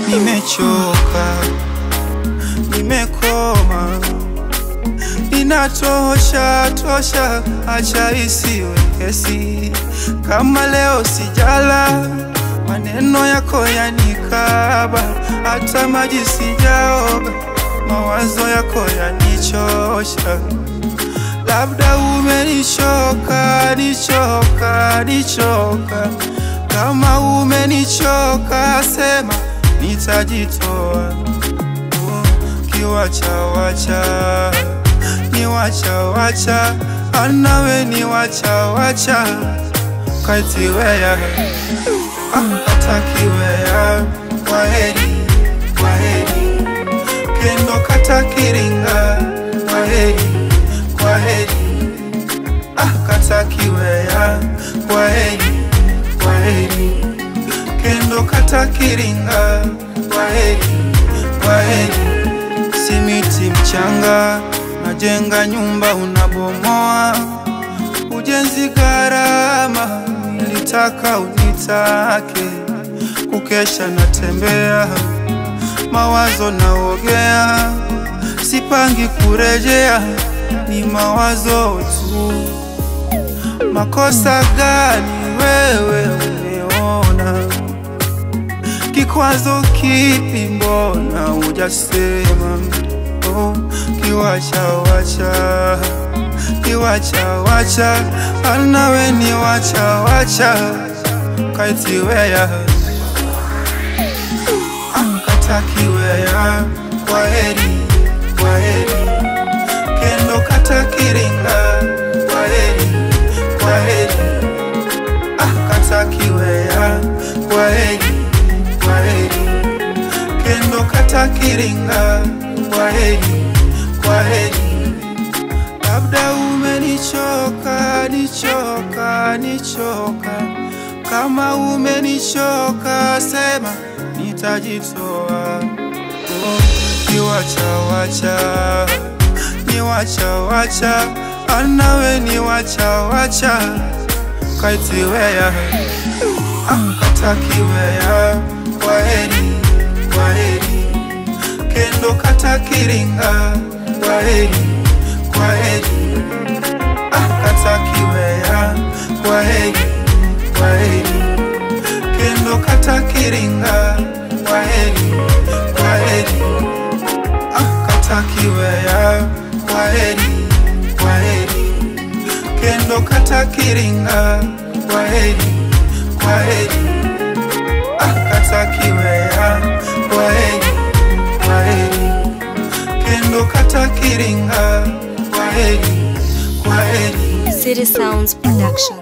nimechoka, nimekoma, inatosha tosha, acha isiwe kesi. Kama leo sijala, maneno yako yanikaba, hata maji sijaoga, mawazo yako yanichosha. Labda umenichoka, nichoka, nichoka. Kama umenichoka, sema nitajitoa. Kiwacha wacha, ni wacha wacha, anawe ni wacha wacha, kaitiweya atakiweya, kwaheri kwaheri, kendo kata kiringa, kwaheri kwaheri, ah kata kiweya, kwaheri kwaheri, kendo kata kiringa, kwaheri kwaheri, simiti mchanga, najenga nyumba unabomoa, ujenzi gharama, nilitaka unitake, kukesha natembea, mawazo naogea, sipangi kurejea, ni mawazo tu. Makosa gani wewe umeona? Kikwazo kipi? Mbona hujasema? Oh, kiwacha wacha, kiwacha wacha, anawe ni wacha wacha, kaitiweya katakiweya, kwaheri kwaheri, kendo kata kiringa, kwaheri kwaheri, ah katakiweya, kwaheri kwaheri, kendo kata kiringa, kwaheri kwaheri. Labda umenichoka, nichoka, nichoka. Kama umenichoka, sema nitajitoa. Oh, niwacha wacha, niwacha wacha, anawe ni wacha wacha, kaitiweya katakiweya, kwaheri kwaheri, kendo kata kiringa, kwaheri kwaheri, ah katakiweya, kwaheri kwaheri, kendo kata kiringa, kwaheri kwaheri, ah katakiweya, kwaheri kwaheri, kendo kata kiringa, kwaheri kwaheri, ah katakiweya, kwaheri kwaheri, kendo kata kiringa, kwaheri kwaheri. City Sounds Production.